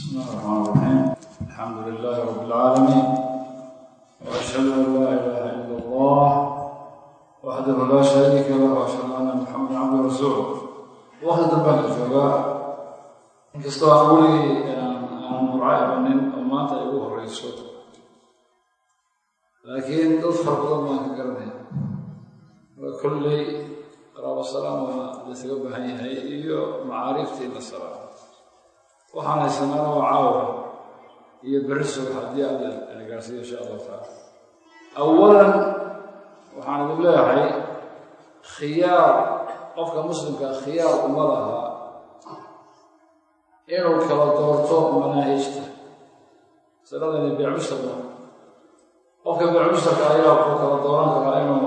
بسم الله الرحمن الرحيم الحمد لله رب العالمين واشهد ان لا اله الا الله وحده لا شريك له واشهد ان محمدا عبده ورasuuله waqti dambaan la joogaa inkastoo aan weligii aan murca imanin oo maanta ay ugu horeyso laakiin dad fara badan baan ka garanaya marka kolley qaraabo salaam waa laysaga baahan yahay iyo macaariifta in la salaamo waxaan haysanaana waa caawa iyo berri subax haddii alla ina gaarsiiyo insha allahu tacaala awalan waxaan idin leeyahay khiyaar qofka muslimkaa khiyaar uma laha inuu kala doorto manaahijta masaladani beecmustarka qofka beecmustarka ayaa ku kala dooran karaa inuu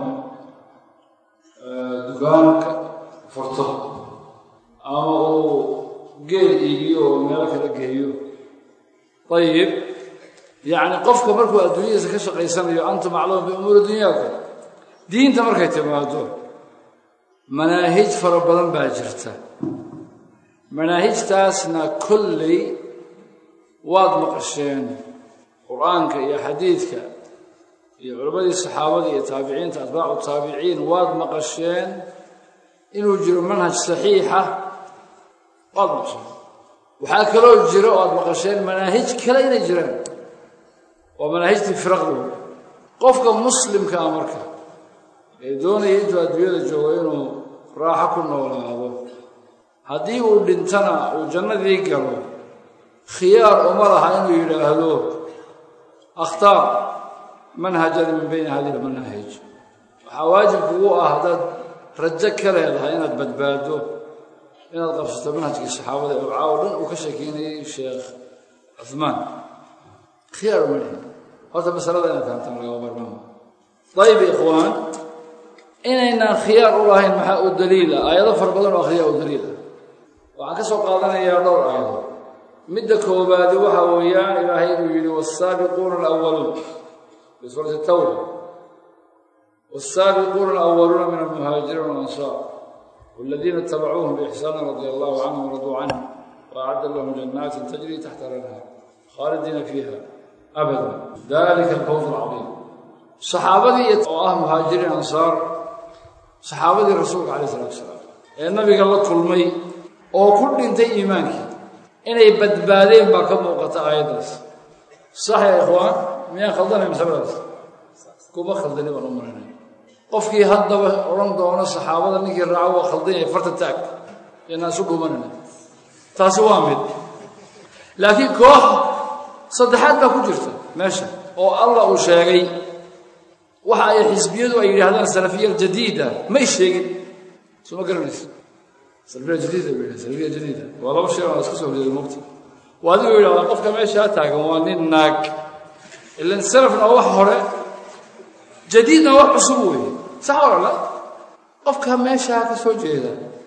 dukaanka furto ama uu geel iigiyo oo meelo kala geeyo ayib yacni qofka markuu adduunyadiisa ka shaqaysanayo antum aclamu biumuuri dunyaakum diinta markay timaado manaahij fara badan baa jirta manaahijtaasna kolley waad maqasheen qur-aanka iyo xadiidka iyo culammadii saxaabada iyo taabiciinta atbaacu taabiciin waad maqasheen inuu jiro manhaj saxiixa waad maqasheen waxaa kaloo jira oo aad maqasheen manaahij kale inay jiraan waa manaahijtii firaqdu qofka muslimkaa marka ee doonaya intuu adduunyada joogo inuu raaxo ku noolaado haddii uu dhintana uu jannadii galo khiyaar uma laha inuu yidhaahdo akhtaar manhajan min bayni hadihi lmanaahij waxaa waajib kugu ah haddaad rajo ka leedahay inaad badbaado inaad qabsato manhajkii saxaabada ee caawo dhan uu ka sheekeynayay sheekh cuhmaan khiyaar uma lihin horta masalada inaad fahamtaan lagama marmaama dayib ikhwaan inaynaan khiyaar u lahayn maxaa u daliila aayado fara badan oo akhriyaa u daliila waxaan ka soo qaadanayaa dhowr aayado midda koobaadi waxa weeyaan ilaahay inuu yidhi waasaabiquuna alawaluun fi suurati tawba waasaabiquuna alawaluuna min almuhaajiriin walansaar والذين اتبعوهم بإحسان رضي الله عنهم ورضوا عنه وأعد لهم جنات تجري تحت الأنهار خالدين فيها أبدا ذلك الفوز العظيم صحابتي oo ah muhaajiriin ansaar saxaabadii rasuulka calayh salatu wasalaam ee nabiga la kulmay oo ku dhintay iimaankii inay badbaadeen baa ka muuqata aayaddaas sax ya ikhwaan miyaan khaldanay masaladaas kuma khaldani baan u marinay qofkii haddaba odhan doono saxaabada ninkii raaco waa khaldan yahay farta taag inaan isu dhuumanayna taasi waa mid laakiin koox saddexaad baa ku jirta meesha oo allah uu sheegay waxa ay xisbiyadu ay yidhaahdaan salafiya jadiida may sheegin soo ma garanaysa salafiya jadiida bay yidhahdaan salafiya jadiida waa laba shay oo iska soo horjeeda mugta waa adigoo yidhahdaa qofka meeshaa taagan waa nin naag ilan salafna wax hore jadiidna wax cusub weeye sax wala la qofka meeshaa ka soo jeeda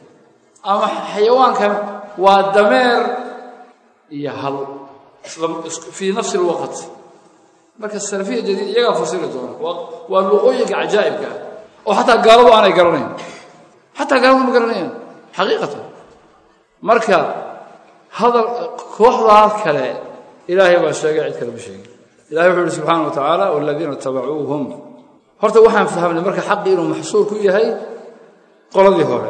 ama xayawaankan waa dameer iyo hal fii nafsi alwaqt marka salafiya jadiid iyagaa fasiri doona waa luqooyinka cajaa'ibka ah oo xataa gaaladu aanay garanayn xataa gaaladu ma garanayaan xaqiiqatan marka hadal kooxdaa kale ilaahay baa sheegay cid kale ma sheegin ilahay wuxuu yihi subxaana wa tacaala waladiina itabacuuhum horta waxaan fahamnay marka xaqii inuu maxsuur ku yahay qoladii hore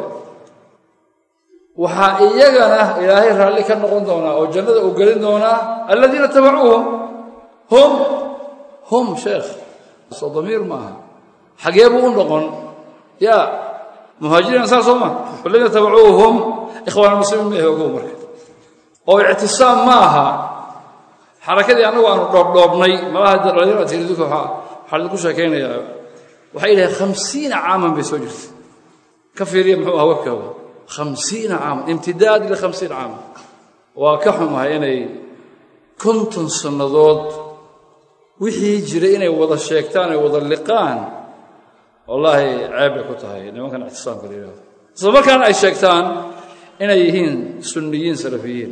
waxaa iyagana ilaahay raalli ka noqon doonaa oo jannada uu gelin doonaa aladiina itabacuuhum hum hum sheekh soo damiir maaha xagee buu u noqon yaa muhaajiriin ansaar soo ma waladiina tabacuuhum ikhwaan muslimiin ma ogow marka oo ictisaam ma aha xarakadii annagu aanu dhoobdhoobnay malaha dhalinyaro tiridinku waxaa idinku sheekaynayaa waxay yidhahay khamsiina caaman bay soo jirtay ka fiiriya muxuu ahaa webkaaga khamsiina caaman imtidaad likhamsiina caaman waa ka xumahay inay konton sannadood wixii jiray inay wada sheegtaan ay wada liqaan wallaahi ceeb bay ku tahay nimankan ictisaamka la yidhahdo isla markaana ay sheegtaan inay yihiin sunniyiin salafiyiin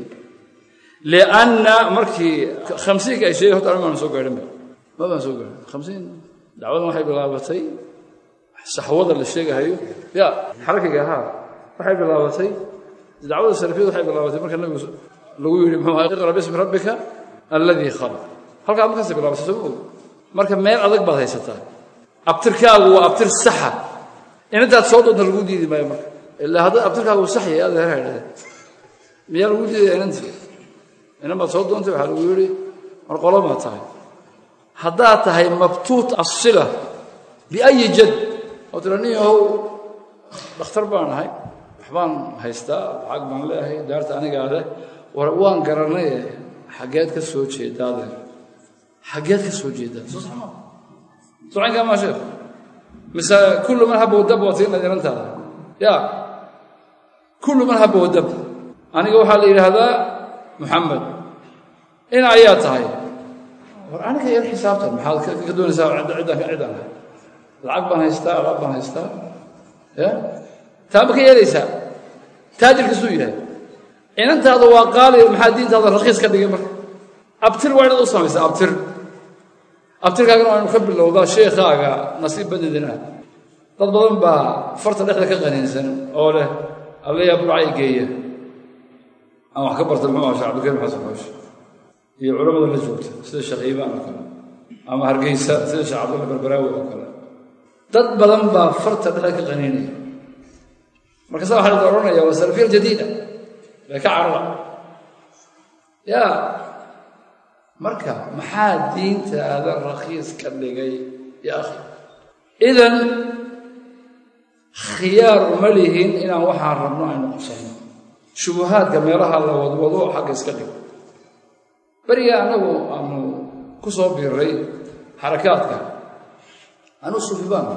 lianna markii khamsiinka ay sheegay horta anigu maan soo gaadhinba ma baan soo gaadhin khamsiin dacwadan waxay bilaabatay saxwada la sheegahayo ya xarakiga ahaa waxay bilaabatay dacwada salafiyadu waxay bilaabatay marka nabigu lagu yidhi muxuu aha iqra bismi rabbika alladii khalaq halkaa markaas bilaabasa soo og marka meel adag baad haysataa abtirkaagu waa abtir saxa inantaad soo doonta lagu diidi maayo marka ilaa hadda abtirkaagu sax yahay aad heer haydhade miyaa lagu diidaya inantii inan baad soo doontay waxaa lagu yidhi mar qolo maa tahay haddaad tahay mabtuut asila biayi jad oo tira nin yahow dhakhtar baan ahay waxbaan haystaa lacag baan leeahay daarta anigaa leh war waan garanaye xaggeed ka soo jeedaadeer xaggeed ka soo jeedaa soo saxma socankaa maa sheekh mise kullu man haba wadab waad siinad inantaada ya kullu man haba wadab aniga waxaa la yidhaahdaa muxamed in ayaa tahay war aniga yar xisaabtan maxaad ka doonaysaa ciddaan ciddaan ahay lacag baan haystaa alaab baan haystaa ya taa ma ka yeelaysaa taajirkasuu yahay inantaada waa qaali maxaa diintaada rakiis ka dhigay marka abtir waa inaad u samaysaa abtir abtirkaagana waa inu ka bilowdaa sheekhaaga nasiib badidin ah dad badan baa farta dhexda ka qaniinsan oo leh allayaa burcay geeya aan wax ka barta muxuu aha shek cabdilkarim xasan xoosh iyo culamada la joogta sida sheekh iibaan oo kale ama hargeysa sida sheekh cabdulla barbaraawi oo kale dad badan baa farta dhexda ka qaniinaya markaasa waxaa la oranaya waa salafiya jadiida bay ka carara ya marka maxaa diintaada rakhiis ka dhigay ya akhi idan khiyaar uma lihin inaan waxaan rabno aynu qabsanno shubuhaadka meelaha la wadwado xagga iska dhigo beriga annagu aanu ku soo biiray xarakaadka anuu sufi baan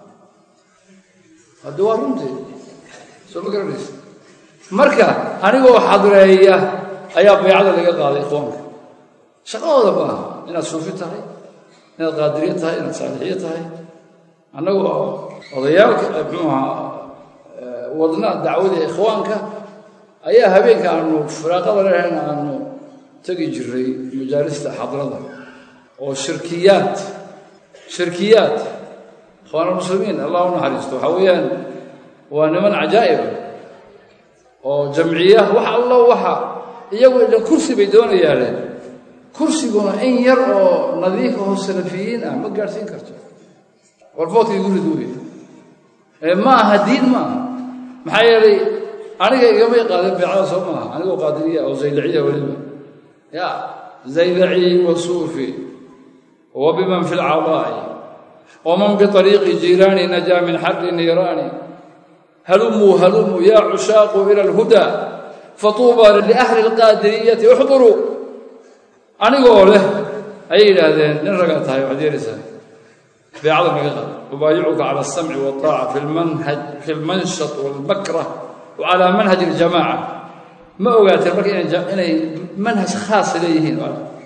haddi waa runtii soo ma garanaysa marka anigoo xadreeya ayaa baycada laga qaaday ikhwaanka shaqadooda maaha inaad suufi tahay inaad qaadiriye tahay inaad saalixiye tahay annagoo odayaalka muxuu ahaa wadna dacwada ikhwaanka ayaa habeenka aanu firaaqada lehayn aanu tegi jiray majaalista xadrada oo shirkiyaad shirkiyaad ikhwaanulmuslimiin allah u naxariisto waxaa weeyaan waa niman cajaa'iba oo jamciya wax allo waxa iyagu idhan kursi bay doonayaane kursiguna in yar oo nadiif oo salafiyiin ah ma gaadhsiin karto warfoodkii gurid wey ee ma aha diin ma aha maxaa yeelay aniga igamay qaadeen beecada soo maaha anigoo qaadiriya oo zayliciya weliba ya zaylaci wa suufi wa biman fi lcadaa'i waman biطariiqi jiiraani najaa min xarri niiraani halumuu halumuu yaa cushaaqu ila alhuda fatuuba liahli alqaadiriyati uxduruu anigoo leh ayay yidhaahdeen nin ragaa tahay waxaad yeelaysaa beecada naga qaad ubaayicuka cala alsamci walطaaca fi lmanhaj fi lmanshat walbakrah wa calaa manhaj اljamaaca ma ogaateen marka inay manhaj khaasa leeyihiin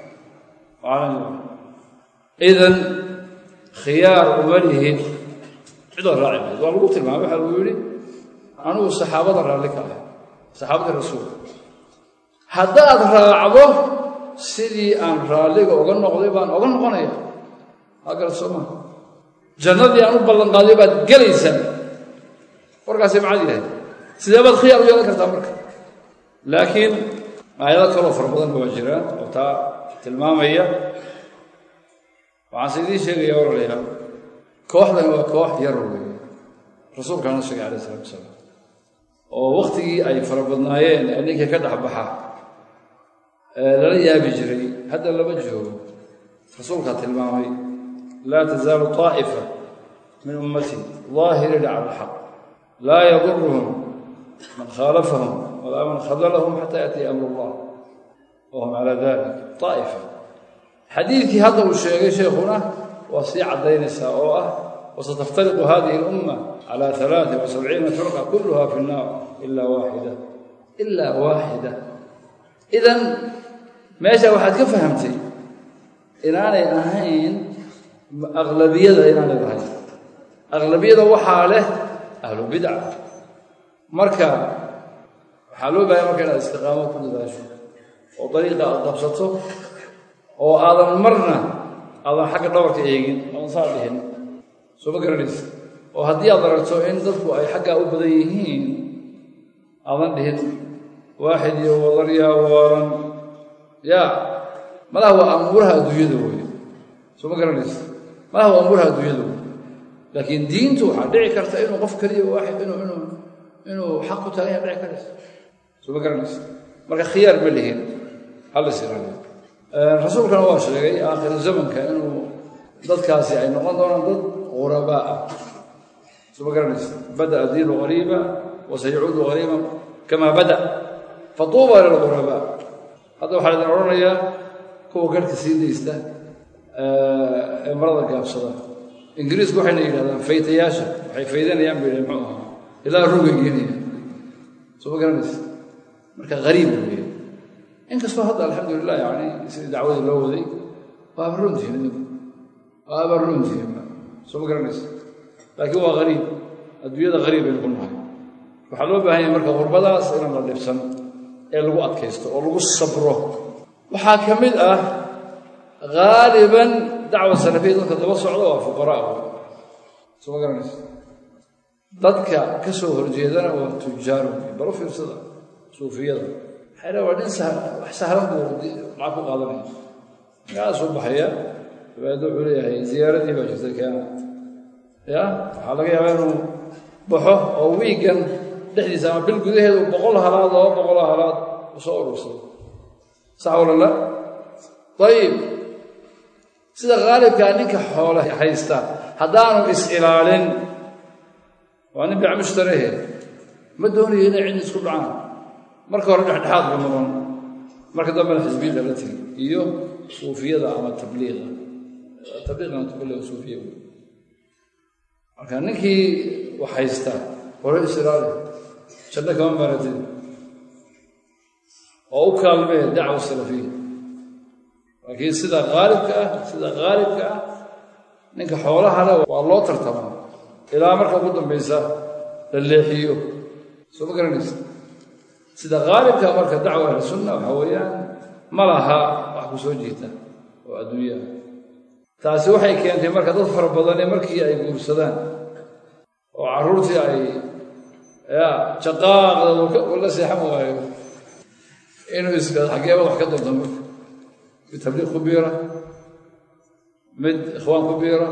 idan khiyaar uma lihin cidoo raaci mayd waa lagu tilmaamay waxaa lagu yidhi anugu saxaabada raalli ka ah saxaabadii rasuulka haddaad raacdo sidii aan raalliga oga noqday baan oga noqonaya aa garat soo maa jannadii aan u ballanqaaday baad gelaysaa warkaasi macad yahay sidee baad khiyaar u yeelan kartaa marka laakiin aayado kaloo fara badan waa jiraan oo taa tilmaamaya waxaan se idiin sheegaya waralayaal kooxdan waa koox yar weeye rasuulkaana sheegay alayh isalatu wasalaam oo wakhtigii ay fara badnaayeen ee ninkii ka dhex baxa lala yaabi jiray hadda lama joogo rasuulkaa tilmaamay laa tasaalu طaa'ifa min ummatii daahiriina cala alxaq laa yaduruhum man khaalafahum walaa man khadalahum xataa yaatiya amr allah wahum calaa dalik طaa'ifa xadiidkii hadda uu sheegay sheekhuna waa sii caddaynaysaa oo ah wasataftariqu hadihi اlumma cala alaai wa sabciina firqa kulluha fi nnaar ila waaxida ilaa waaxida idan meesha waxaad ka fahamtay inaanay ahayn aqlabiyada inaanay lahayn aqlabiyada waxaa leh ahlu bidca marka waxaa loo bahay marka inaad istiqaamo ku dadaasho oo dariiqa aad qabsato oo aadan marna aadan xagga dhabarka eegin oodan saa dhihin soo ma garanaysa oo haddii aad aragto in dadku ay xaggaa u badan yihiin aadan dhihin waaxid iyo wadaryaa waaran yaa malaha waa amuuraha adduunyada wey soo ma garanaysa malaha waa amuuraha adduunyada wey laakiin diintu waxaa dhici karta inuu qof keliya waaxid inuu inuu inuu xaq ku taagan yaha dhici karaysa soo ma garanaysa marka khiyaar ma lihin hallas ilaaliyo rasuulkana waa sheegay aakhir zamanka inuu dadkaasi ay noqon doonaan dad qurabaa ah soo ma garanaysa bada'a diinu qariiba wa sayacuudu qariiban kamaa bada fatuuba lilqurabaa hadda waxaa idin odhanayaa kuwa garhka sii daysta ee marada gaabsada ingiriisku waxayna yidhahdaan faytayaasha waxay faydanayaan bay muxuu ahaa ilaa rugay geenaya soo ma garanaysa marka hariib weeye inkastoo hadda alxamdulilah yani sidii dacwadii loo waday waaba runtihin idinku waaba runtihin soo ma garanaysa laakiin waa hariib adduunyada hariib baynu ku nahay waxaa loo baahan yahay marka qurbadaas inaan la dhibsan ee lagu adkaysto oo lagu sabro waxaa ka mid ah haaliban dacwa salafiya dadka daba socda waa fuqaraa soo ma garanaysa dadka ka soo horjeedana waa tujaaru balo fiirsada suufiyada maxay dha waa nin wax sahlan buu lacag ku qaadanaya magacaasuu baxaya dabeedna wuxuu leeyahay ziyaaradii baa jirta keena ya waxaa laga yaabaa inuu baxo oo wiigan dhexdiisa ama bil gudaheedu boqol halaad laba boqoloo halaad u soo urursado sax walala ayib sida khaalibkaa ninka xoole haysta haddaanu is-ilaalin waa nin bic mushtarahe ma doonayo inay cid isku dhacaan marka hore dhexdhexaad ba noqon marka dambena xisbiyada la tegi iyo suufiyada ama tabliiqa tabliiqana tukale suufiya marka ninkii wax haysta hore is-ilaali janno kama maratid oo u kaalmee dacwa salafiya laakiin sida haalibka ah sida haalibka ah ninka xoolaha le waa loo tartamaa ilaa marka ugu dambaysa la leexiyo soo ma garanaysa sida haalibka marka dacwa ahli sunna waxaa weeyaan ma laha wax ku soo jiita oo adduunyaha taasi waxay keentay marka dad fara badane markii ay guursadaan oo carruurtii ay ya jaqaaqda la seexan waayo inuu iska xaggeeba wax ka doonta marka mid tabliiq ku biira mid ikhwaan ku biira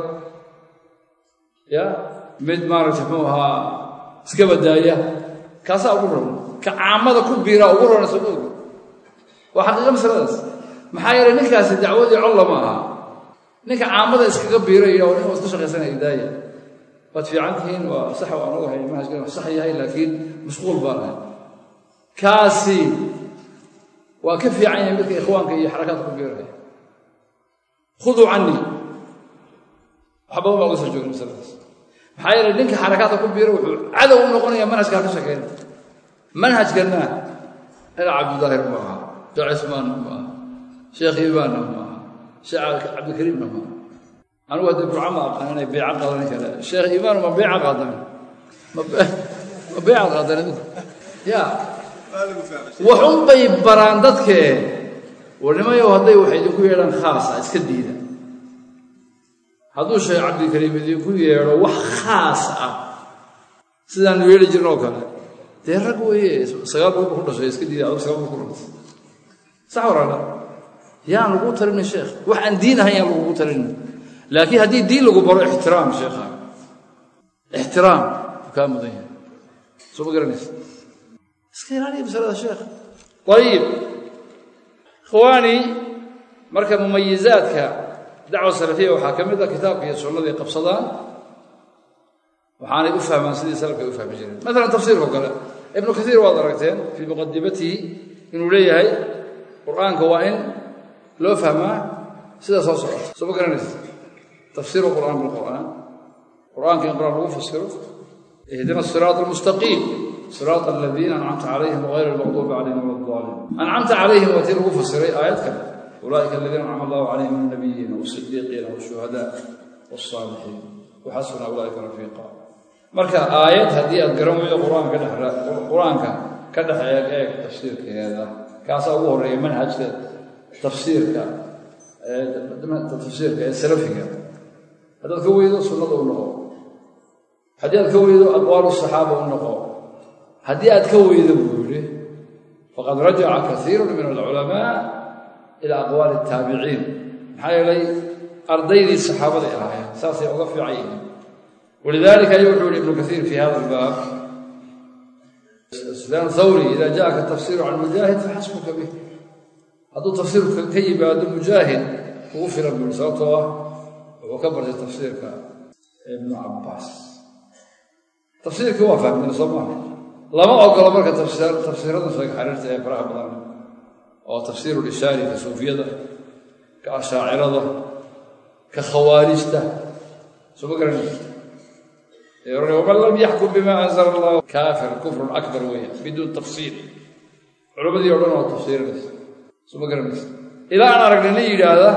ya mid maaragtay muxuu ahaa iska badaaya kaasaa ugu ron ka caamada ku biiraa ugu rona soo ogi waa xaqiiqa masaladaas maxaa yeelay ninkaasi dacwadii colla ma aha ninka caamada iskaga biiraya oo nin waa iska shaqaysanaya idaaya waad fiican tihiin waa sax waan ogahay manhajkan wax sax yahay laakiin mashquul baan ahay kaasi waa ka fiican yahay midka ikhwaanka iyo xarakaadka ku biiraya khuduu canii wax badan baa uga soo joogin masaladaas maxaa yeelay ninka xarakaadka ku biira wuxuu cadow u noqonaya manhajkaa ka shaqeyna manhajkanna ina cabdidaahir ma aha sheekh cismaanna ma aha sheekh iibaanna ma aha sheekh cabdikariimna ma aha anugu hadda burca ma aqaan inay beeca qaadan kale sheekh iimaan ma beeca qaadan ma beeca qaadan idinku ya waxun bay baraan dadkee warnimayow hadday wax idinku yeedhaan khaasa iska diida hadduu sheekh cabdikariim idinku yeedho wax khaas ah sidaanu yeeli jirna oo kale dee rag weeye sagaal buuba ku dhashay iska diida adug sagaal buu ku dhashay sax waraala yaan lagu talinin sheekh wax aan diin ahayn yaan lagugu talinin laakiin haddii diin lagu baro ixtiraam sheekha ixtiraam u kaa mudan yahay soo ma garanaysa iska ilaaliya masalada sheekh ayib ikhwaani marka mumayizaadka dacwa salafiya waxaa ka mid ah kitaabka iyo sunnadii qabsadaan waxaanay u fahmaan sidii salafka ay u fahmi jireen maalan tafsiirkao kale ibnu kaiir waad aragteen fii muqadimatihi inuu leeyahay qur'aanka waa in loo fahmaa sida soo socota soo ma garanaysa tafsiiru qur'aan bilqur'aan qur'aanka in qur'aan lagu fasiro ihdina asiraat almustaqiim siraat aladiina ancamta calayhim wagayr almaqduubi calayhim wala daalin ancamta calayhim waa tii lagu fasiray aayad kale ulaa'ika aladiina ancama allahu calayhim min annabiyiina waasidiiqiina washuhadaa wasaalixiin waxasuna ulaa'ika rafiiqa marka aayad haddii aad garan weydo qur-aanka ka dhex qur-aanka ka dhex eeg eeg tafsiirkeeda kaasaa ugu horreeya manhajka tafsiirka tafsiirka ee salafiga haddaad ka weydo sunnada u noqo haddii aad ka weydo aqwaalu saxaaba u noqo haddii aad ka weydo buu yidhi faqad rajaca kaiiru min alculamaa ila aqwaali الtaabiciin maxaa yeelay ardaydii saxaabaday ahaayeen saasay uga fiican yihiin walidalika ayuu wuxuu yihi ibnu kaiir fi hada albaab sufyaan thawri ida jaءaka tafsiru can mujaahid faxasbuka bih hadduu tafsiirku ka yimaado mujaahid ugu filan bui sababtoo ah wuxuu ka bartay tafsiirka ibnu cabaas tafsiirkii waa fahmina soo maaha lama ogolo marka tafsiirada sheeg xariirta ee faraha badan oo tafsiiru lishaari ka suufiyada ka ashaacirada ka khawaarijta soo ma garanaysa waman lam yaxkum bima anzala allah kaafir kufrun akbar weya biduun tafsiir culammadii o dhan waa tafsiirinaysa soo ma garanaysa ilaa aan aragnay nin yidhaahda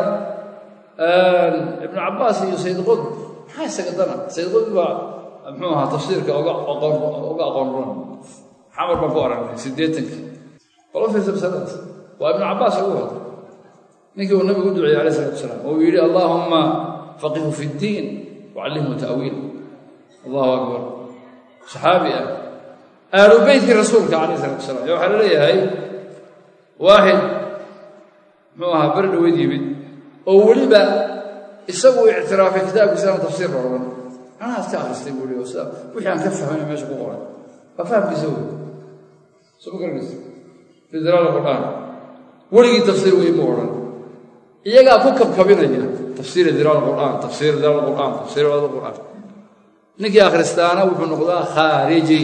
ibnu cabaas iyo sayd qudb maxaa isaga dana sayd qudb baa muxuu ahaa tafsiirka uga aqoon runan xamar baan ku aragnay siddeetankii wala fiirsa masaladaas waa ibnu cabaas ugu hada ninkii uu nabigu u duceeyey alayh isalatu wasalaam oo uu yidhi allaahumma faqihu fi ddiin wacallimhu ta'wiil allahu akbar saxaabi ah aalu beytkii rasuulka calayh isalatu wasalaam ee waxaa la leeyahay waaxid muxuu ahaa beri dhaweyd yimid oo weliba isagu ictiraafay kitaabkiisana tafsiir rooban anaas ka akhristay buu i sida wixii aan ka fahmayna meesha ku qoray waa fahamkiisa wey soo ma garanaysa fi dalaal qur'aan weligii tafsiir wey mu odhan iyagaa ku kabkabinaya tafsiir dalaal qur'aan tafsiir dalaal qur'aan tafsiir dalaal qur'aan ninkii akhristaana wuxuu noqdaa khaariji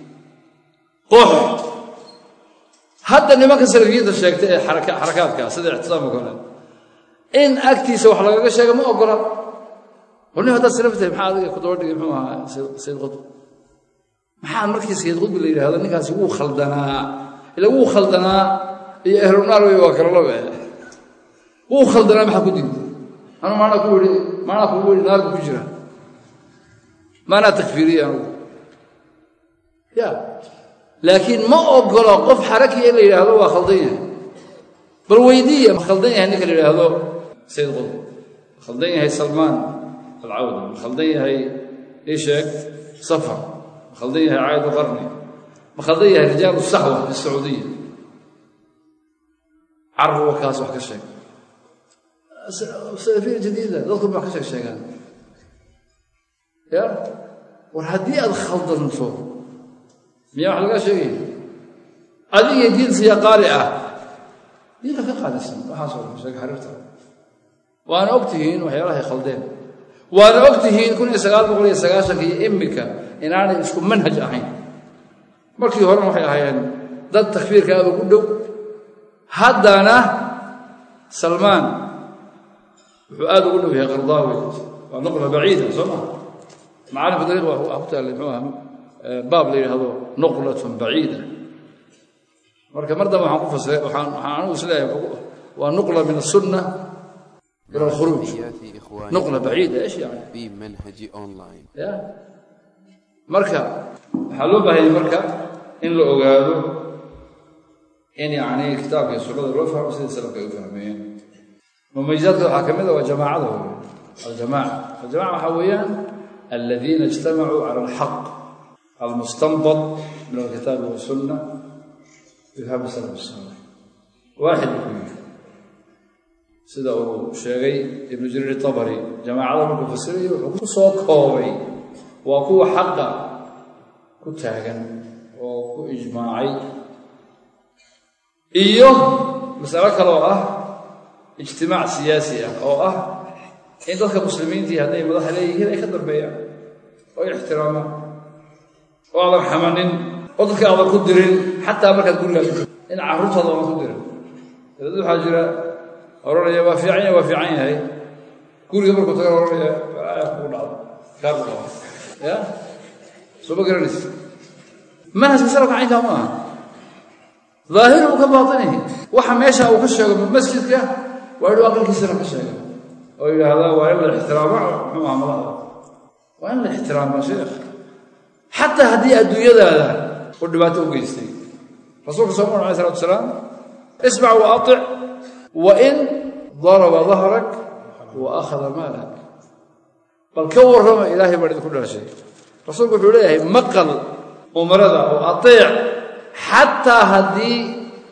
qox hadda nimanka salafiyadda sheegta ee xarakaadka sida ictisaam oo kale in agtiisa wax lagaga sheega ma ogola warnim haddaad salaf tahay maxaa adiga ku daba dhigay muxuu ahaa sayid qudb maxaa markii sayid qudbi la yidhahdo ninkaasi wuu khaldanaa ila wuu khaldanaa iyo ehlunaar wey waa kala labe wuu khaldanaa maxaa ku diiday anu maanaa ku yidhi maanaa kugu yidhi naar buu ku jira maanaa takfiiriye anugu ya laakiin ma ogolo qof xarakiya in la yidhaahdo waa khaldan yahay bal weydiiya ma khaldan yahay ninka la yidhaahdo sayid qudb ma khaldan yahay salmaan alcawda ma khaldan yahay isheeg safar ma khaldan yahay caayadu qarni ma khaldan yahay rijaalu saxwa fi sacuudiya carruwa kaas wax ka sheeg salafiya jadiida dadku ma wax ka sheeg sheegaan ya war haddii aad khaldanto miyaa wax lagaa sheegaya adiga diinsiya qaali ah diinka ka qaalisan waxaasoo dhan sheeg xariirta waana og tihiin waxyaalahay khaldeen waana og tihiin kun iyo sagaal boqol iyo sagaashanka iyo imika inaanay isku manhaj ahayn markii horena waxay ahaayeen dad takfiirka aad ugu dhow haddana salmaan wuxuu aad ugu dhow yahay qardaawi waa nuqla baciida soo maa macaalimka dariiq waa ku taallay muxuu aha baab la yidhaahdo nuqlatun baciida marka mar dambe waxaan ku fasiray waxaan waxaan anigu isleeyahay waa nuqla min asunna ila alkhuruuj nuqla baciida ايش يعني في منهج أونلاين ya marka waxaa loo baahayay marka in la ogaado in yani kitaabka iyo sunnada loo fahmo sidii salafka ay u fahmeeyeen mumayizaadka waxaa ka mid a waa jamaacada wey aljamaca aljamaca waxaa weeyaan aladiina ijtamacuu cala alxaq almustanbad min alkitaabi wasunna bifahmi salaf salih waaxid buu yidhi sida uu sheegay ibnu jariir itabari jamaacada markuu fasirayo wuxuu ku soo koobay waa kuwa xaqa ku taagan oo ku ijmaacay iyo masalo kale oo ah ijtimaac siyaasi ah oo ah in dadka muslimiintii hadday madaxa leeyihiin ay ka dambeeyaan oo ay ixtiraamaan oo aadan xamanin oo dadka aadan ku dirin xataa markaad gurigaa in carruurtaada aadan ku dirin dad waxaa jira oranaya waa fiican yahay waa fiican yahay guriga markuu tagan oranaya aya kugu dhacdo kaar ku qaba ya soo ma garanaysa manhajka salafka caynkaa ma aha ظaahiruhu ka baatinihi waxa meesha uu ka sheego masjidka waa inuu aqalkiisana ka sheega oo yidhaahdaa waa in la ixtiraamo muxuu aha madaxda waa in la ixtiraama sheekh xataa haddii adduunyadaada uu dhibaato u geystay rasuulka sal alay salatu wasalaam ismac wa atic wa in daraba dahrak wa akhada maalak bal ka warrama ilaahay baan idinku dhaashay rasuulku wuxuu leeyahay maqal umarada oo ateec xataa haddii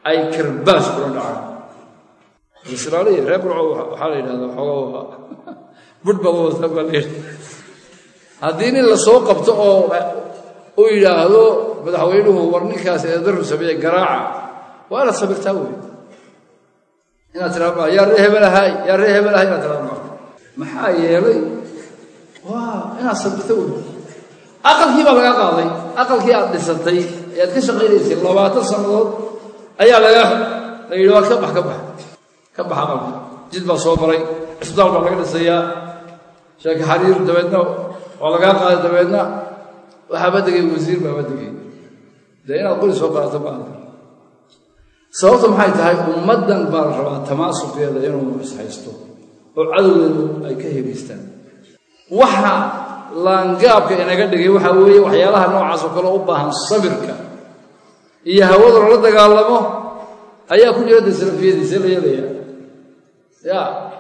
ay karbaas kula dhacaan islaaliya reer burco waxaa la yidhahdaa xoogaa budh baba wata baa la yidhahda haddii nin la soo qabto oo uu yidhaahdo madaxweynuhu war ninkaas eedaru sameeye garaaca waa inaad sabirtaa wey inaad tiraa yaa ree hebelahay yaa ree hebelahay inaad tiraa ma maxaa yeelay waa inaad sabirta wey aqalkii baa laga qaaday aqalkii aad dhisatay ee aad ka shaqaynaysay labaatan sannadood ayaa laga la yidhi waa ka bax ka bax ka bax aqalka jid baa soo maray cisbitaal baa laga dhisayaa sheeke xariir dabeedna waa lagaa qaaday dabeedna waxaaba degay wasiir baaba degay dee inaad qori soo qaadato maaha sababta maxay tahay ummaddan baa la rabaa tamaasuqeeda inuu ishaysto oo cadowgeedu ay ka hebaystaan waxa laangaabka inaga dhigay waxaa weeye waxyaalaha noocaas oo kale u baahan sabirka iyo hawada lala dagaalamo ayaa ku jira dee salafiyadiisa la yeelaya ya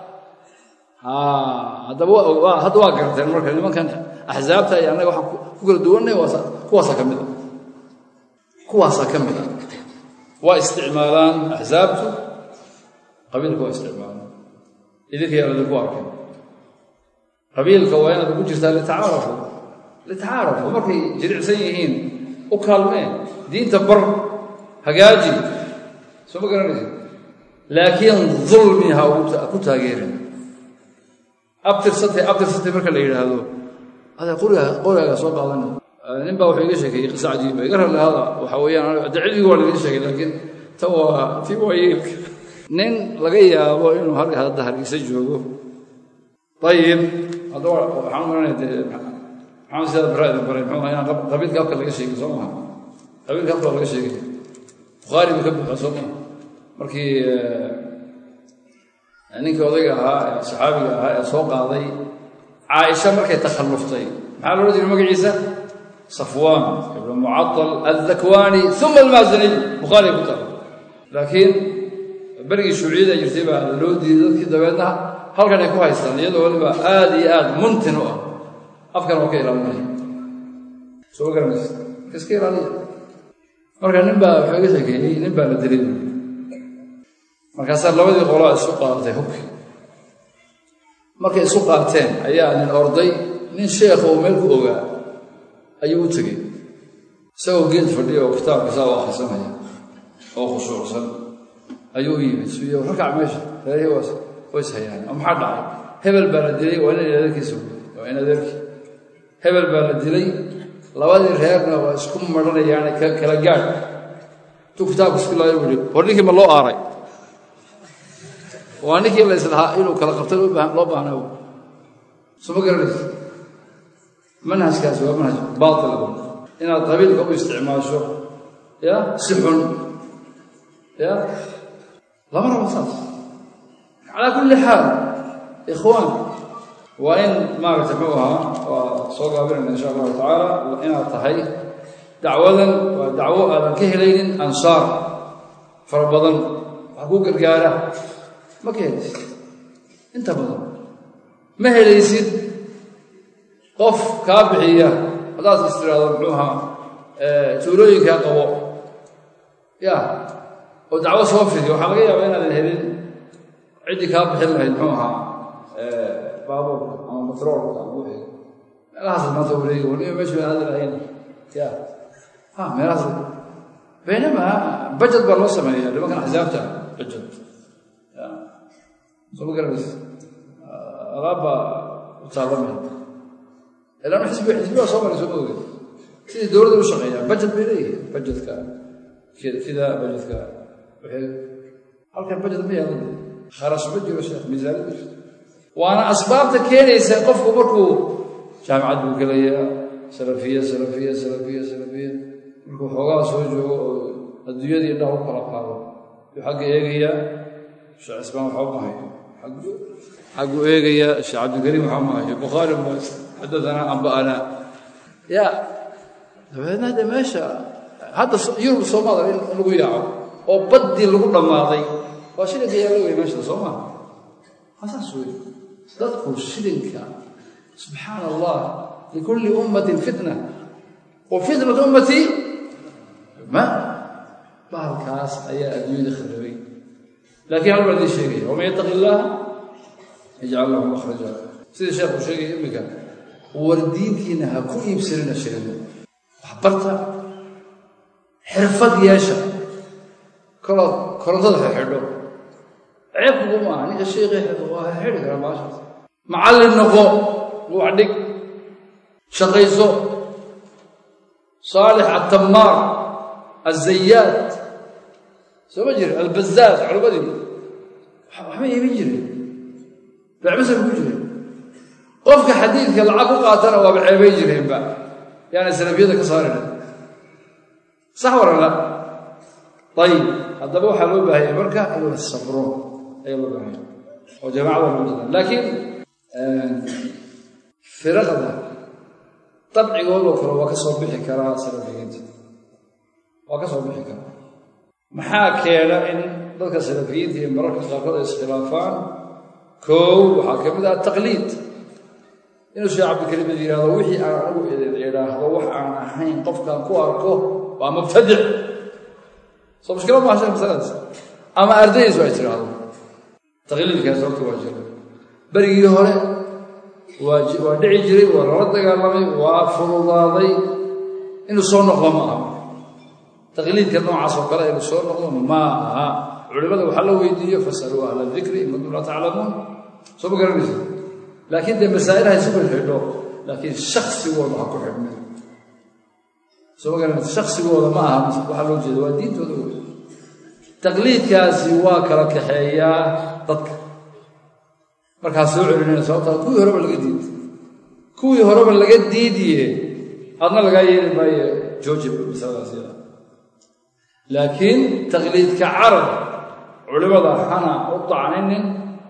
haddaba hadda waa garteen marka nimankan axsaabta iyo annaga waxaan ku kala duwannay kuwaasaa ka mid a kuwaasaa ka mid a waa isticmaalaan axsaabtu qabiilka waa isticmaalaan idinka yaa ladinku arkay qabiilka waa inaad ugu jirtaa litacaarafu litacaarafu markay jiricsan yihiin u kaalmeen diinta bar hagaaji soo ma garanaysa laakiin dulmi ha ku taageerin abtirsatay abtirsatay marka la yidhaahdo ada qoriga qorigaaga soo qaadana nin baa wuxuu iga sheekeeyey qisa cajiiba iga rallahada waxa weeyaan de cilmigu waa laga sheegay laakiin ta waa ti waa yeelka nin laga yaabo inuu halka hadda hargeysa joogo ayib hadda waxaan maranaya dee maxamed sidaad baraada baray muxuu inaan qabiilka afka laga sheegay soo maha qabiilka afka laga sheegay bukhaari buu ka buuxa soo maha markii ninkii odayga ahaa ee saxaabiga ahaa ee soo qaaday caaisha markay takhalluftay maxaa loola jiray magaciisa safwaan ibnu mucatal aldakwaani uma almaasaniy bukhaari ku taala laakiin berigii shuuciyada jirtay baa loo diiday dadkii dabeedna halkan ay ku haystaan iyadoo waliba aad iyo aad muntin u ah afkan waa ka ilaalinaya soo garanaysa marka iska ilaaliya marka nin baa wuxuu iga sheekeeyey nin baa la dilay markaasaa labadii qolaa isu qaadatay hubki markay isu qaateen ayaa nin orday nin sheekha oo meel ku ogaa ayuu u tegey isagoo geed fadhiya oo kitaabka saa u akhrisanaya oo khushuucsan ayuu u yimid suuya rakac meesha reerihii ways hayaan oo maxaa dhacay hebel baa la dilay waa ina adeerkiisa waa in adeerkii hebel baa la dilay labadii reerna waa isku maranayaane kala gaadh intuu kitaabka isku laayo buu yihi war ninkii ma loo aaray waa ninkii la islahaa inuu kala qabta loo baahnaa suma garanaysa manhajkaasi waa manhaj baatil inaad qabiilka u isticmaasho ya si xun ya lama rabo saas calaa kulli xaal ikhwaan waa in maaragtay muxuu ahaa waa soo gaabinayna insha allahu tacaala inaad tahay dacwadan waa dacwo aadan ka helaynin ansaar fara badan wax ku gargaara ma ka helaysid inta badan ma helaysid qof kaa bixiya haddaad is tiraahdo muxuu ahaa tuulooyinkaa qabo ya oo dacwo soo fidiyo waxaa laga yaabaa inaadan helin ciddii kaa bixin lahayd muxuu ahaa baabuurka ama batroolka ama wixii meelahaas maanta wareegi waliba meeshu aan aadi lahayn ya ha meelahaas baynama bajad baa loo sameeya nimankan axsaabta bajad ya soo ma garanaysa alaabbaa u taalamay ilaan xisbi xisbi baa soo maray soo ma ogeed sidii dowladda u shaqeeyaa bajad bay leeyihiin bajadka sida bajadka waxay halkan bajad ma yaalan kharash ma jiro sheekh miisaanid ma jirto waana asbaabta keenaysa qofku markuu jaamicad buu gelayaa salafiya salafiya salafiya salafiya markuu xoogaa soo joogo oo adduunyadii indhaha u kala qaado yuu xagga eegayaa sheekh cismaan waxba ma hayo xaggu eegayaa sheekh cabdilkariim waxba ma hayo bukhaari ma xadadanaa amba'anaa ya dabeedna de meesha hadda yurub soomaada in lagu yaaco oo baddii lagu dhammaaday waa shilinka yaalla wey meesha soo maa asaas wey dadku shilinka subxaana allah likulli ummatin fitna wa fitnat ummatii ma bahalkaas ayaa adduunyada khirabay laakiin hal baa idin sheegaya waman yattaqi illaaha yajcal lahu makhraja sida sheekhu sheegaya iminka war diintiina ha ku iibsanina shirina waxbarta xirfad yeesha kolood korontada xidho ceeb kugu maaha ninka sheekhi waa xidhi karaa baashaas macallin noqo wax dhig shaqayso saalix atamaar azayaad soo ma jira albazaaz culammadii waxba iimin jirin becmasar ku jira qofka xadiidka lacag ku qaatana waaba ceebay jireenba yaana salafiyada ka saarina sax warala ayib haddaba waxaa loo baahanya marka in la sabro ayaa loo baahanya oo jamaacada loo jira laakiin firaqda dabcigoodoo kale waa ka soo bixi karaa salafiyiinta waa ka soo bixi karaa maxaa keena in dadka salafiyiinta iyo mararka qaarkood ay iskhilaafaan koow waxaa ka mid ah taqliid inuu sheekh cabdikariimad yidhahdo wixii aan anigu idhaahdo wax aan ahayn qofkaan ku arko waa mubtadic soo mushkila maaha sheekh masaladaas ama ardaydiisu ay tidhaahdo taqliidkaas horta waa jira berigii hore waa waa dhici jiray waa lala dagaalamay waa fududaaday inuu soo noqdo ma aha taqliidka noocaas oo kale inuu soo noqdo ma aha culimada waxaa la weydiiyo fasaluu ahla dikri in kuntum laa taclamuun soo ma garanaysa laakiin dee masaa'il ha isugu xidho laakiin shaksigooda ha ku xidhme soo ma garanaysa shaksigooda ma aha waxaa loo jeeda waa diintooda wey taqliidkaasi waa kala kaxeeyaa dadka markaa soo celinayna sababtaa kuwii horeba laga diiday kuwii horeba laga diidiye adna lagaa yeeli maayo jooji masaladaas yada laakiin taqliidka carab culimada hana u dacninin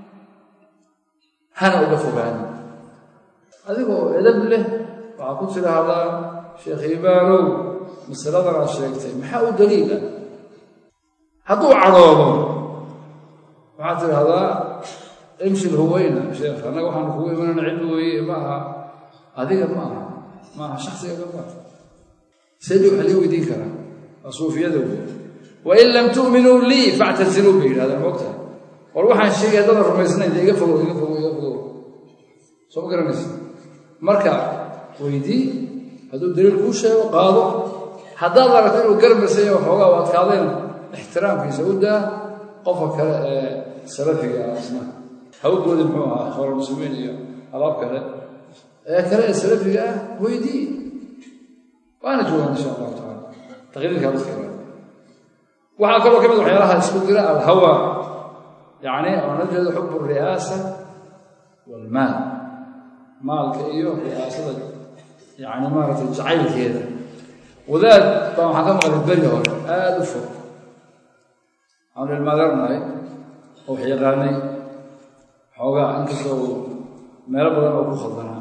hana uga fogaanin adigoo edab leh waxaa ku tidhaahdaa sheekh ibaanow masaladan aad sheegtay maxaa u daliila hadduu cadhoobo waxaad tidhaahdaa imshi lhuweyna sheekh annaga waxaanu kugu imanana cilmi weeye ma aha adiga ma aha ma aha shaksigaga ma aha seedi waxa lii weydiin karaa waa suufiyada wey wain lam tu'minuu lii factasiluu bay yidhahdeen moogtahay war waxaan sheegay haddana rumaysnayn dee iga fogow iga fogow iga fogow soo ma garanaysa marka weydii hadduu daliil kuu sheego qaado haddaad aragto inuu garmasaya waxoogaa u adkaadeen ixtiraamkiisa u daa qofka kale ee salafiga ah isna hawgoodi muxuu ahaa ikhwaanulmuslimiin iyo alaab kale ee kale ee salafiga ah weydii waana joogaan insha allahu tacala taqriirkaa dadka ilaali waxaa kaloo ka mid waxyaalaha isku dira alhawa yacni oo la jeedo xubu ri'aasa waalmaal maalka iyo ri'aasada yacni maaragtay jacaylkeeda wadaad baa waxaan ka maqlay beri hore aada u fog aanu ilmaadeernahay oo wax yaqaanay xoogaa inkastoo uu meelo badan oo ku khaldanaa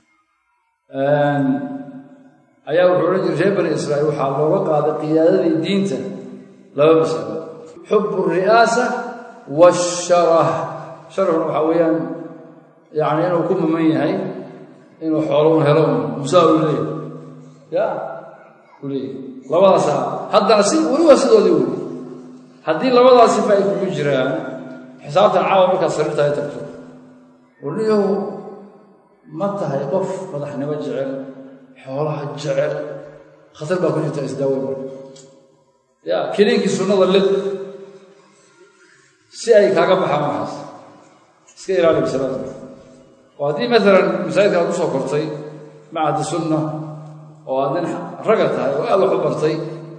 ayaa wuxuu odhan jiray reer bani israa'iil waxaa looga qaaday qiyaadadii diinta laba masalo xubu ri'aasa waasharah sharafna waxaa weeyaan yacni inuu ku maman yahay inuu xoolun helo musaa uu leeyahy ya u leeyahy labadaasa haddana si weli waa sidoodii weli haddii labadaas sifa ay kugu jiraan xisaabtan caawa markaad sariirta ay tagto warniyow ma tahay qof madaxnimo jecel xoolaha jecel khatar baa ku jirta isdaawe marka ya keliinkii sunnada lid si ay kaaga baxaan waxaas iska ilaali masalada oo haddii maalan masaajidka aad ku soo kortay macadi sunna oo aad nin ragga tahay oo aad wax u bartay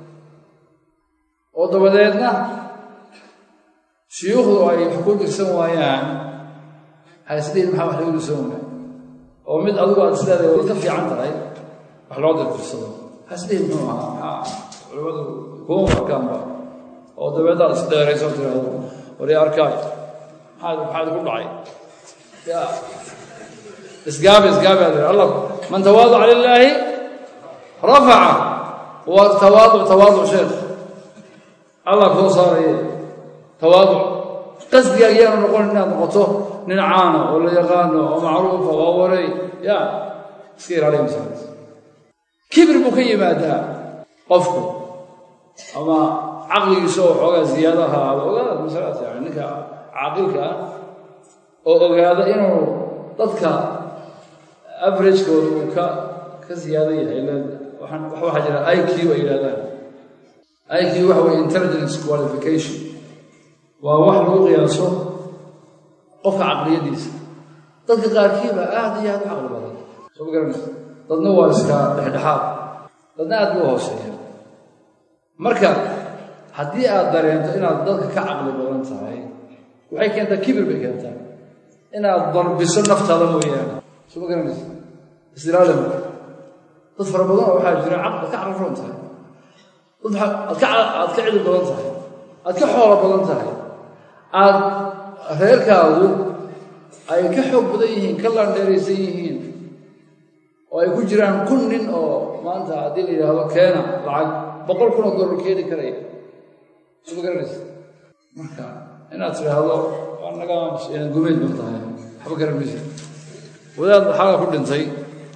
oo dabadeedna shuyuukhdu ay wax ku dirsan waayaan waxay isdhihin maxaa wax lagu dirsan waaya oo mid adigu aad isleedahay way ka fiican tahay wax loo dirdirsado waxaa isdhihin muxuu ahaa maxaa culimmadu kuma markaanba oo dabeedna aad isdheerayso tiraahdo wari arkaay maxaad maxaad ku dhacay ya isgaabi isgaabi aad allah man tawaadaca lilaahi rafaca waa tawaaduc tawaaduc sheekh allah koo saaraye tawaaduc qasdiga ayaanu noqon inaad noqoto nin caana oo la yaqaano oo macruufa waa waray ya iska ilaaliya masalas kibir buu ka yimaadaa qofku ama caqligiisa oo xoogaa ziyaado ha ahaado ogaada masalaas yani ninka caaqilka ah oo ogaada inuu dadka averagekooda uu ka ka ziyaado yahay waxaa jira i q ay yidhahdaan i q waxa weye intelligence qualification waa wax lagu qiyaaso qofka caqliyadiisa dadka qaarkiiba aad iyo aad u caqli badan soo ma garanaysa dadna waa iska dhexdhexaad dadna aad buu hooseeya marka haddii aad dareento inaad dadka ka caqli badan tahay waxay keentaa kibir bay keentaa inaad darbiso naftaada mooyaane soo ma garanaysa istilaala dad fara badan oo waxaa jira caqli ka caqli roon tahay dad aad ka cili badan tahay aad ka xoolo badan tahay aad reerkaagu ay ka xoog badan yihiin ka laandheeraysan yihiin oo ay ku jiraan kun nin oo maanta haddii la yidhaahdo keena lacag boqol kun oo dollar keeni karaya soo ma garanaysa marka inaad tidhaahdo waa naga gumeyd ba tahay waxba garan maysa wadaad xaga ku dhintay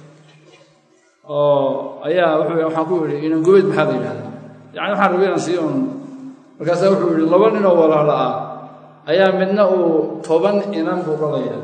oo ayaa wuxuu waxaan ku yidhi inan gumeyd maxaa la yidhahdaa yacni waxaan rabay inaan sii un markaasaa wuxuu yidhi laba nin oo walaala ah ayaa midna uu toban inan buu dhalaya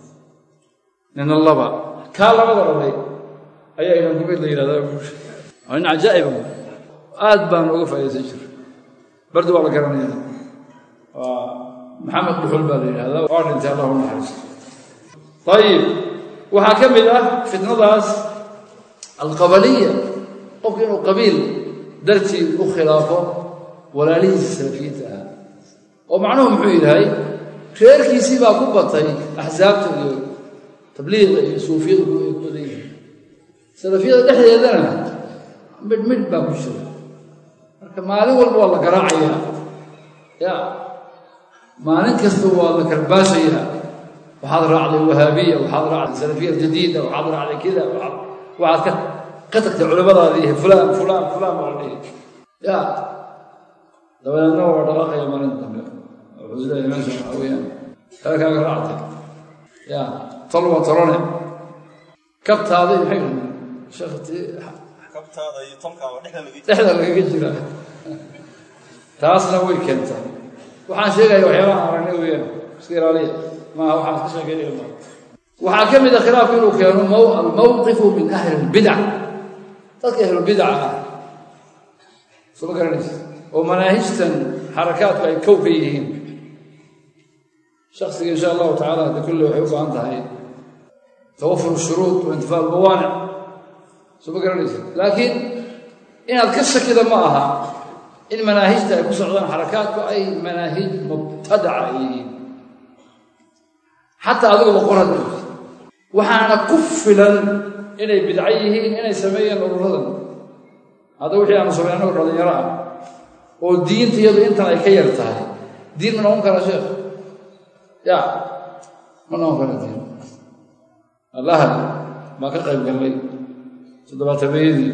nina laba kaa labada dhalay ayaa inan gumeyd la yidhahdaa buuri waa nin cajaa'iba aad baan uga faa'idaysan jira bardi waa la garanaya waa maxamed dhuxul baa la yidhahdaa waa dhintay allahu naxariisto ayib waxaa ka mid ah fitnadaas alqabaliya qofku inuu qabiil dartii u khilaafo walaalihiisa salafiyiinta ah oo macnuhu muxuu yahay reerkiisii baa ku batay axsaabta iyo tabliiqa iyo suufiyada ku ay ku badan yihiin salafiyada dhexdeedana midh midh baa ku jira marka maalin walba waa la garaacayaa ya maalin kasta waa la karbaashayaa waxaad raacday wahaabiya waxaad raacday salafiya jadiida waxaad raacday kida waxaad ka ka tagtay culimadaada iyo fulaan fulaan fulaan baa la dhihi ya dabadeedna waa dhaqaaqaya maalinta dambe wuxuu isleeyahay meesha waxaa weeyaan halkaaga raactay ya tol waa tolone kabtaada iyo maxay dhahdeen sheekhatii kabtaada iyo tolkaaba dhexda laga dhexda lagaga jira taasna way keentaa waxaan sheegaya waxyaabaha aragnay weeyaan iska ilaaliya maaha waxaan iska sheekeynaya maaha waxaa ka mid a khilaafku inuu keeno almawqifu min ahli lbidac dadka ahlulbidaca ah soo ma garanaysa oo manaahijtan xarakaadku ay kow ka yihiin shaksiga insha allahu tacala hadda kulle waxay u baahan tahay tawafur shuruud wa intifaa almawaanic soo ma garanaysa laakiin inaad ka shakida ma aha in manaahijta ay ku socdaan xarakaadku ay manaahij mubtadaca ay yihiin xataa adigoo boqoraad joogta waxaana ku filan inay bidco yihiin inay sameeyeen ururadan hadda wixii aanu samey annagoo dhalinyaro ah oo diinta iyadu intan ay ka yar tahay diin ma noqon karaa sheekh ya ma noqon kara diin allahad baan ka qayb gallay toddobaatameeyadii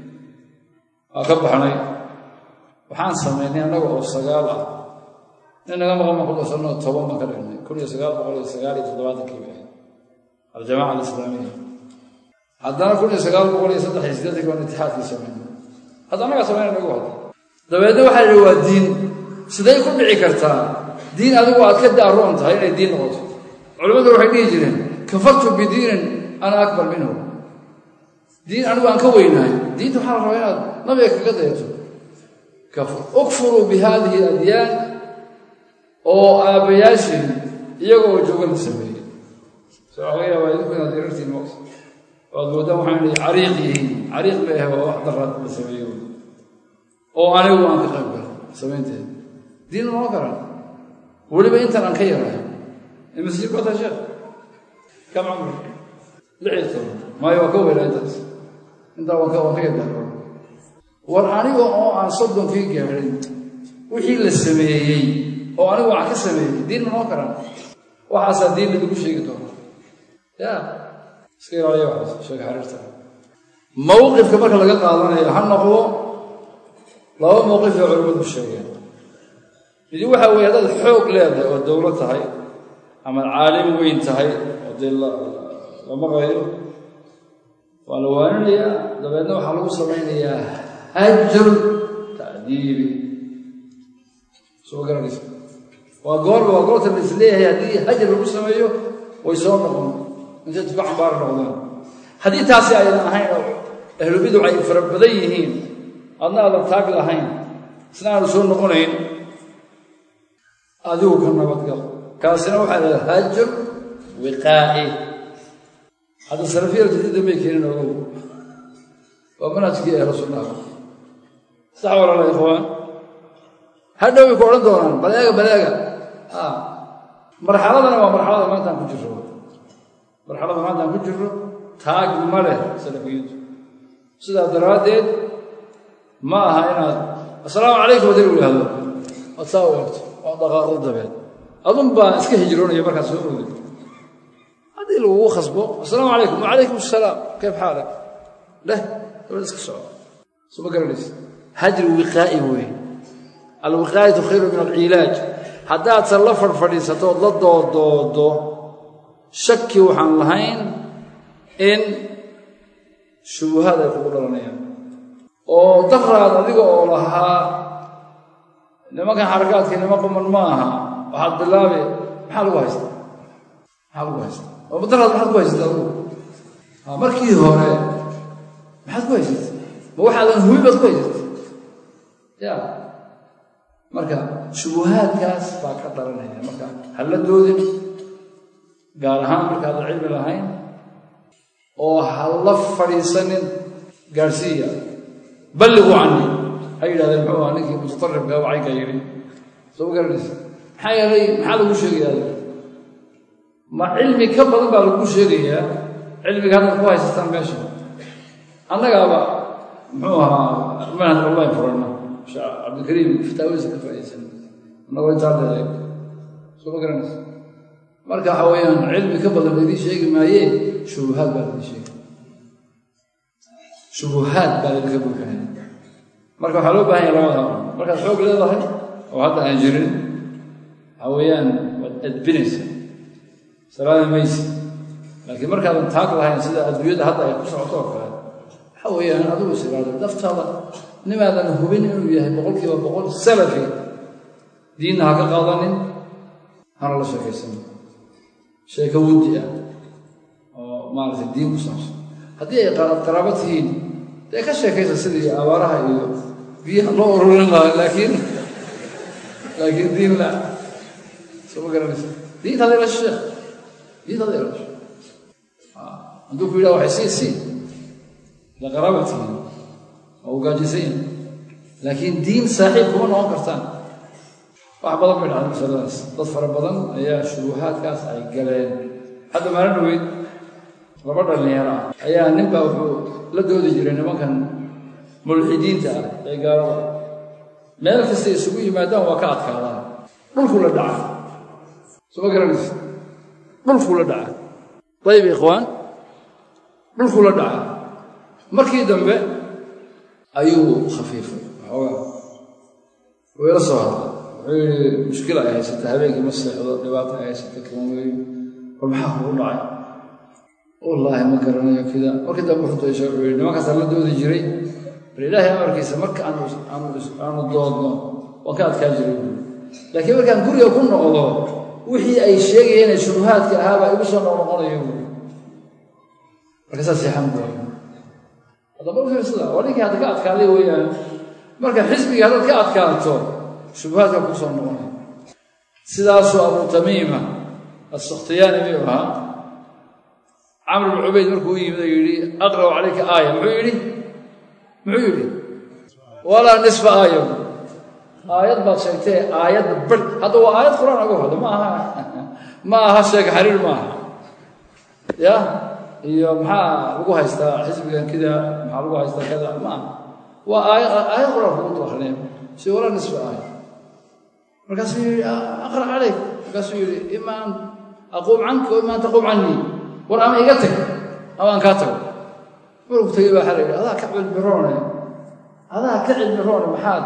waan ka baxnay waxaan samaynay annaga oo sagaal ah nin naga maqan baan ku darsanoo toban baan ka dhignay kun iyo sagaal boqol iyo sagaal iyo toddobaatankii bay ahayd aljamaca alislaamiya haddana kun iyo sagaal boqol iyo saddex iyo siddeetanki baan itixaadkii samaynay hadda annagaa samaynay nagu hadda dabeedna waxaa yidhi waa diin siday ku dhici kartaa diin adigu aad ka daaroon tahay inay diin noqoto culimmadu waxay dhihi jireen kafartu bidiinin ana akbar minhu diin anigu aan ka weynahay diinta waxaa la rabaa inaad nabiga kaga dayato ukfuruu bi haadihi adyaan oo aabbayaashii iyagoo jooga la sameeyey so waxa laga yaabaa idinku inaad irartiin maqsa waad moodaan waxaan idhi cariiq yihiin cariiq bay ahay waa wax daraad la sameeyo oo anigu aan ka qayb galo samaynteeda diin noqon karaan weliba intan aan ka yarahay masjid bata sheekh kam camr lix iyo toban maayo waa ka weynaa intaas intaa waan ka waan ka yadaaro war aniga oo aan soddonkii gaadhin wixii la sameeyey oo anigu waxaan ka sameeyey diin ma noqon karaan waxaasaa diin lagu sheegi doona ya iska ilaaliya waxaas sheega xariirta mawqifka marka laga qaadanayo ha noqdo laba mawqif ee culimmadu sheegeen midi waxa weeye haddaad xoog leedahay oo dowlo tahay ama caalim weyn tahay oo dee la maqayo waa la waaninayaa dabeedna waxaa lagu samaynayaa hajr ta'diibi soo garanaysa waa goorba waa goorta la isleeyahay haddii hajar lagu sameeyo way soo noqon intay tuka cambaar noqdaan haddii taasi aydan ahayn oo ahlubiduc ay fara badan yihiin adna aadan taag lahayn isna aanu soo noqonayn adigu ka nabadgal kaasina waxaa la hajar wiqaa'i hadda salafiyada jadiida may keenin ogow waa manhajkii ahlu sunnaha sax walaala ikhwaan hadhow way ku odhan doonaan baleega baleega marxaladana waa marxalada maanta aan ku jirro marxalada maanta aan ku jirro taag ma leh salafiyintu sidaa daraaddeed ma aha inaad assalaamu calaykum hadii lagu yihahdo ood saa u eegto oo dhaqaaqdo dabeed adun baa iska hijroonaya markaad soo oday haddii lagugu khasbo assalaamu calaykum wacalaykum assalaam kayf xaalak leh dabeed iska soco soo ma garanaysa hajri wiqaa'i weeye alwiqaayatu khayru min alcilaaj haddaadse la fadhfadhiisato ood la doodoodo shaki waxaan lahayn in shubuhaad ay kugu dhalanayaan oo daraad adiga oo lahaa nimankan xarakaadkii nima quman ma aha waxaad bilaabi maxaa lagu haystaa maxaa lagu haystaa oo daraad maxaad ku haysata adigu markii hore maxaad ku haysata ma waxaadan hubi baad ku haysata ya marka shubuhaadkaas baa ka dhalanaya marka halla doodin gaar ahaan markaadan cilmi lahayn oo ha la fadhiisanin gaadhsiiya balliquu canii ha yidhahdeen muxuu aha ninkii mutatarribka wacaynka yidhi soo ma garanaysa maxaa yeelay maxaa lagu sheegayaa ma cilmi ka badan baa lagu sheegayaa cilmiga haddaad ku haysataan meesha annagaaba muxuu ahaa manhaj online furanna sheekh cabdikariim fataawadiisa ka faa'iidaysan annagoo intaa leeday soo ma garanaysa marka waxa weeyaan cilmi ka badan laydii sheegi maayee shubuhaad baa laydii sheegi shubuhaad baa laydinka buuxinaya marka waxaa loo baahan yahay labada hor markaad xoog leedahay oo hadda aan jirin waxa weeyaan waad adbinaysa salaada maysi laakiin markaadan taag lahayn sida adduunyada hadda ay ku socoto oo kale waxa weeyaan adigu isilaado naftaada nimaadan hubin inuu yahay boqolkiiba boqol salafi diinna ha ka qaadanin hana la sheekaysan sheeko wuddi ah oo maaragtay diin ku saabsan haddii ay qaraabo tihiin dee ka sheekaysa sidii abaaraha iyo biyaha loo ururin lahaa laakiin laakiin diin la soo ma garanaysa diinta hadii la sheekh diinta hadii la sheekh hadduu ku yidhaha waxay sii sii ila qaraaba tihiin oo ugaajisanya laakiin diin saaxiib kuma noqon kartaan wax badan bay dhacday masaladaas dad fara badan ayaa shubuhaadkaas ay galeen hadda maalin dhaweyd laba dhallinyaro ah ayaa ninbaa wuxuu la doodi jiray nimankan mulxidiinta ah ee gaalada meel kastay isugu yimaadaan waa ka adkaadaan dhulkuu la dhaca soo ma garanaysa dhulkuu la dhaca dayib ikhwaan dhulkuu la dhaca markii dambe ayuu khafiifay waxoogaa wuu ila soo hadlay wuxuu yidhi mushkila ay haysata habeenkii ma seexdo dhibaata ay haysata kan weeyo war maxaa kugu dhacay wallaahi ma garanayo kida markii dambe wuxuu daysha wuxuu yidhi nimankaasaa la doodi jiray bal ilaahay amarkiisa marka aanu aanu doodno waan ka adkaa jiray buui laakiin markaan guriga ku noqdo wixii ay sheegayeen ee shubuhaadka ahaabaa igu soo noqnoqonayo buui markaasaa seexan buuay haddaba u fiirsada waa ninkii hadda ka adkaaday weeyaan marka xisbigii haddaad ka adkaato shubuhaadka kuu soo noqonaya sidaasuu abu tamiima assukhtiyaani miyuu ahaa camr bn cubayd markuu u yimid oo yidhi aqra'u calayka aaya muxuu yidhi muxuu yidhi walaa nisfa aaya aayad baad sheegtee aayadda bar hadda waa aayad qur-aan ugu hadlo ma aha ma aha sheega xariir ma aha ya iyo maxaa lagu haystaa xisbigan kida maxaa lagu haystaa kada ma aha waa aaya aayad qur-aan kugu akrinaya si walaa nisfa aaya markaasuu yidhi aqra calayk markaasuu yidhi ima an aquum canka o ima an taquum canii war ama iga tag ama aan kaa tago marku tegey baa waxaa la yidhi adaa ka cilmiroone adaa ka cilmiroone maxaad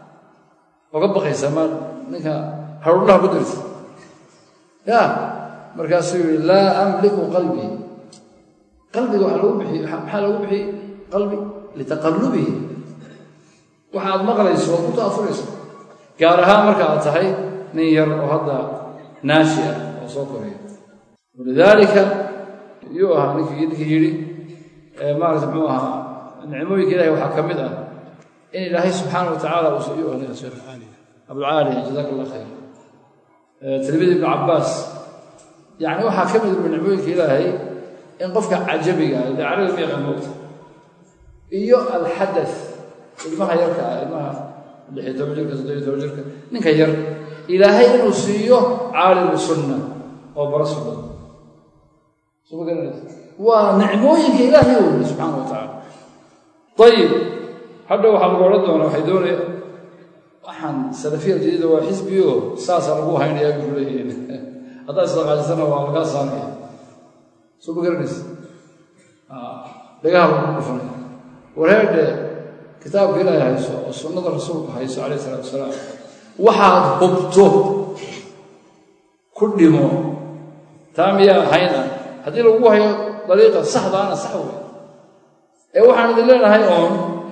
oga baqaysaa ma ninka harudhaha ku dirta ya markaasuu yidhi laa amliku qalbii qalbiga waxaa lagu bixiy maxaa lagu bixiyey qalbi litaqallubihi waxaad maqlayso waad ku taafuraysa gaar ahaan marka aad tahay nin yar oo hadda naashi ah oo soo koraya walidaalika yuu ahaa ninkii ninkii yidhi maarata muxuu ahaa nicmooyinka ilahay waxaa ka mid ah in ilaahay subxaana wa tacaala uu siiyo aniga sheekh abulcaali jazaaka allah khayr tilmid ibnu cabbaas yacni waxaa ka mid uu nicmooyinka ilaahay in qofka cajabiga ah carabi ma yaqaan moogta iyo alxadath ilmaha yarka ah ilmaha lixi toban jirka soddobiyo toban jirka ninka yar ilaahay inuu siiyo caalimu sunna oo bara sunnada suma garanaysa waa nicmooyinka ilaahay wey subxaana wa tacaala ayib hadha waxaa lagu odhan doonaa waxay doonaya waxaan salafiya jadiida waa xisbiyo saasaa lagu haynayaa bay ku leeyihiin haddaad isdaqaajisana waa lagaa saaraya soo ma garanaysa dhagaha lagu dhufanaya wareerdhe kitaabka ilaahay hayso oo sunnada rasuulku hayso calayh isalaatu wasalaam waxaad hubto ku dhimo taa miyaa ahayn ah haddii lagu hayo dariiqa saxdaana sax wey ee waxaan idin leenahay oon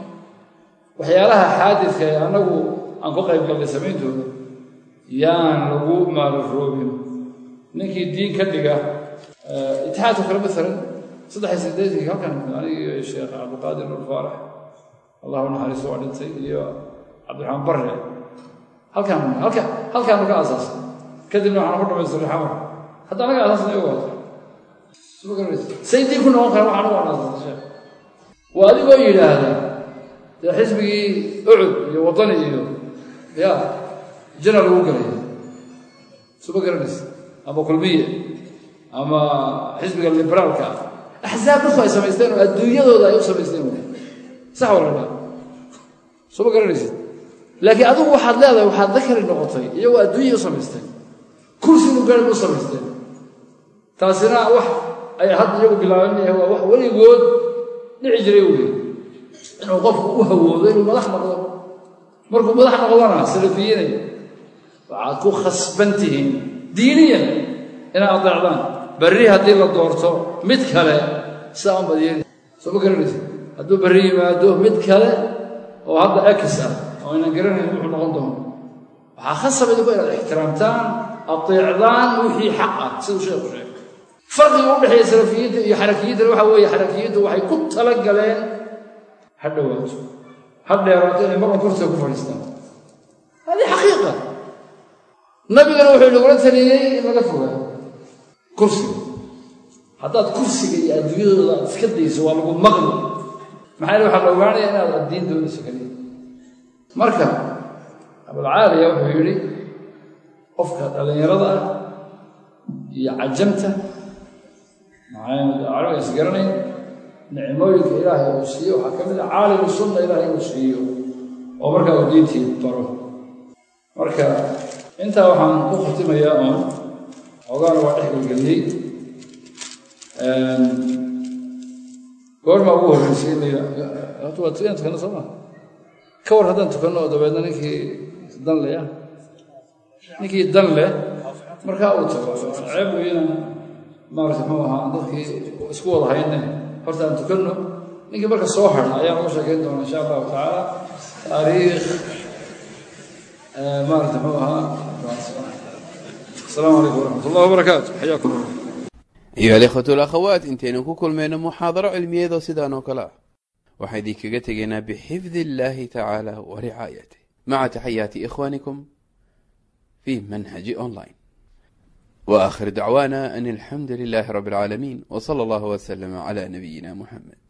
waxyaalaha xaadidka ee annagu aan ku qayb gallay samayntooda yaan lagu maalaroobin ninkii diin ka dhiga itixaadka kale maalan saddex iyo siddeetankii halkan anigi iyo sheekh cabdiqaadir nur faarax allahu naxariiso waa dhintay iyo cabdiraxmaan barre halkaan halka halkaan naga aasaasay kadibna waxaan ku dhamaystiray xamar hadda anaga aasaasnay ogo suma garanaysa say diin ku noqon kara waxaan ugu anaasasay sheekh waa adigoo yidhaahda dee xisbigii ucud iyo waddani iyo ya jana lagu galay suma garanaysa ama kulmiye ama xisbiga liberaalka axsaab dadku ay samaysteen oo adduunyadooda ay u samaysteen w sax walala suma garanaysid laakiin adigu waxaad leedahay waxaad dakari noqotay iyagoo adduunyay u samaysteen kursigu garan u samaysteen taasina wax ay hadda iyagu bilaabanaya waa wax weligood dhici jiray wey inuu qofku u hawoodo inuu madax noqdo markuu madax noqdona salafiyiinay waxaad ku khasban tihiin diiniyan inaad adeecdaan berri haddii la doorto mid kale sidaa un badyeeli soo ma garanaysa hadduu berri yimaado mid kale oo hadda ekis ah oo aynan garanayn wuxuu noqon doono waxaa khasab idinku inaad ixtiraamtaan adeecdaan wixii xaq ah siduu sheekhu sheegay farqiga u dhexeeya salafiyiinta iyo xarakiyiintana waxa weeye xarakiyiintu waxay ku tala galeen ha dhowaato ha dheeraato inay marwan kortooda ku fadhiistaan hadii xaqiiqa nabigana wuxuu inagula taliyey in laga fogaa kursiga haddaad kursiga iyo adduunyadooda aad iska dayso waa lagu maqli maxaa yele waxaa la ogaanaya inaad addiin doonayso kaliya marka abulcaaliya wuxuu yidhi qofka dhallinyarada ah iyo cajamta carabiga is garanayn nicmooyinka ilaahay uu siiyo waxaa ka mid a caalimu sunna ilaahay uu siiyo oo markaa uu diintii baro marka intaa waxaan ku khatimayaa oon xoogaana waa dhex gelgeliyey goormaa ugu horreysay in la waa inaan tukanno soo maa ka war haddaan tukanno oo dabeedna ninkii dan leh ah ninkii dan leh markaa uu tago ceeb weyna maarata muxuu ahaa dadkii isku wada hayne horta aan tukanno ninkii marka soo hadha ayaan uga sheekayn doonaa insha allahu tacaala taariikh maarata muxuu ahaa السلام عليكم ورحمة الله وبركاته حياكم الله أيها الإخوة والأخوات انتين كل من محاضرة علمية ذو سيدان وكلا وحيدي كغتغينا بحفظ الله تعالى ورعايته مع تحيات إخوانكم في منهج أونلاين وآخر دعوانا أن الحمد لله رب العالمين وصلى الله وسلم على نبينا محمد